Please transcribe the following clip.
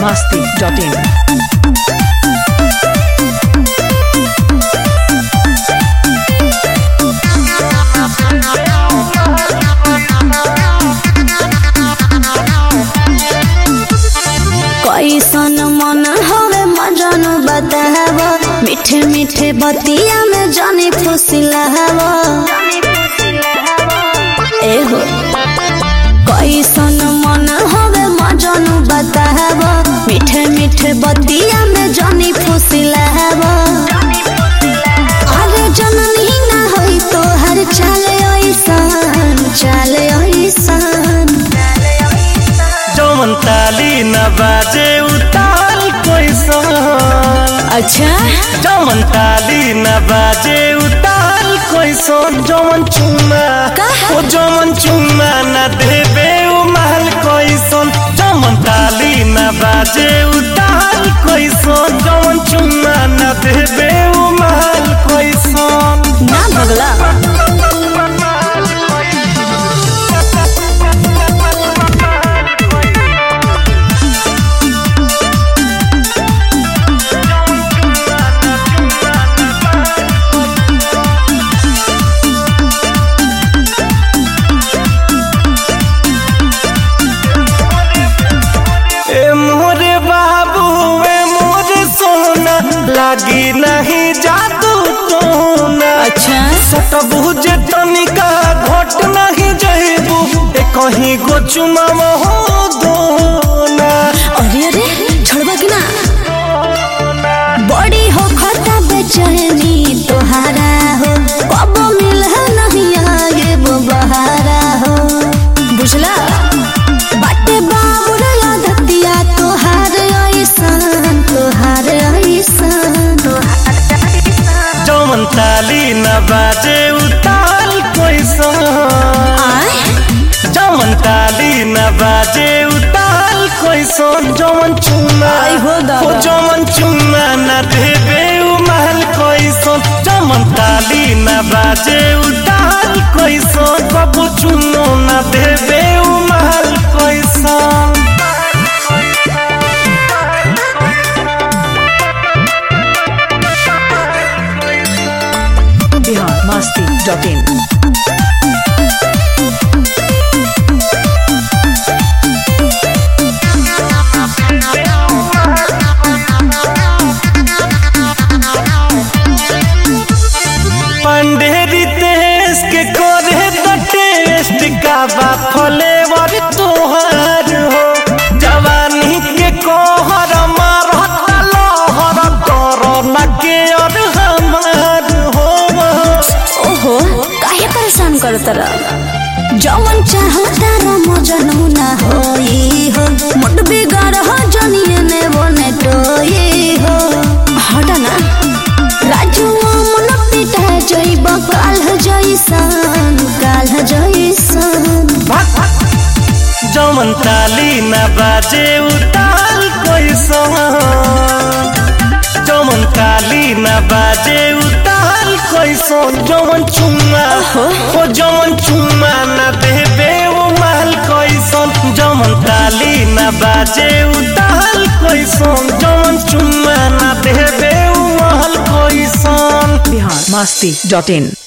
masti.in. कैसन मन हवे मजन बताव मीठे मीठे बतिया में जानी फुसिलाव एहो कैसन मन हवे मजन बताव मीठे मीठे बतिया में जानी फुसिलाव अरे जननी ना होई तो हर चाले ऐसन चाले ऐसन जौन ताली न बाजे उताल कैसन अच्छा जौन ताली न बाजे उताल कैसन जौन चुमा कहा? ओ जौन चुमा न देबे उ महल कैसन जौन ताली न बाजे उताल कैसन जौन चुमा न देबे उ महल कैसन ना भगला ए मोरे बाबू ए मोरे सोना लागी नहीं जादू टोना अच्छा सटबू जे तनिका घट नहीं जइबू ए कहीं गो चुमा हो दोना अरे अरे छोड़बा कि ना बड़ी हो खता बेचैनी तोहारा हो कब मिल नहीं आगे वो बहारा हो बुझला बाटे बाबुर धतिया तोहार ऐसन तोहार ऐसन जौन ताली न बाजे उताल कैसन आय जौन ताली न बाजे उताल कैसन जौन चुमा आई हो दादा। ओ जौन चुमा न देबे उ महल कैसन जौन ताली न बाजे उताल कैसन कबू चुनो न देबे उ महल कैसन Bihar masti.in. पंडेरी देश के करे तो टेस्ट का बा फ्लेवर तोहार हो जवानी के कोहर मारता लहर करो न के और हमार हो ओहो काहे परेशान करत रह जवन चाहता र मजनू ना होई हो मुट बिगाड़ हो जनिए ने बने टोई हो हट ना राजू मन पिटा जइब काल जइसन काल जइसन जमन ताली न बाजे उताल कैसन जमन ताली न बाजे उताल कैसन जमन चुम्मा ओ जमन चुम्मा न देबे ओ महल कैसन जमन ताली न बाजे उताल कैसन जमन चुम्मा न देबे ओ महल कैसन Bihar masti.in.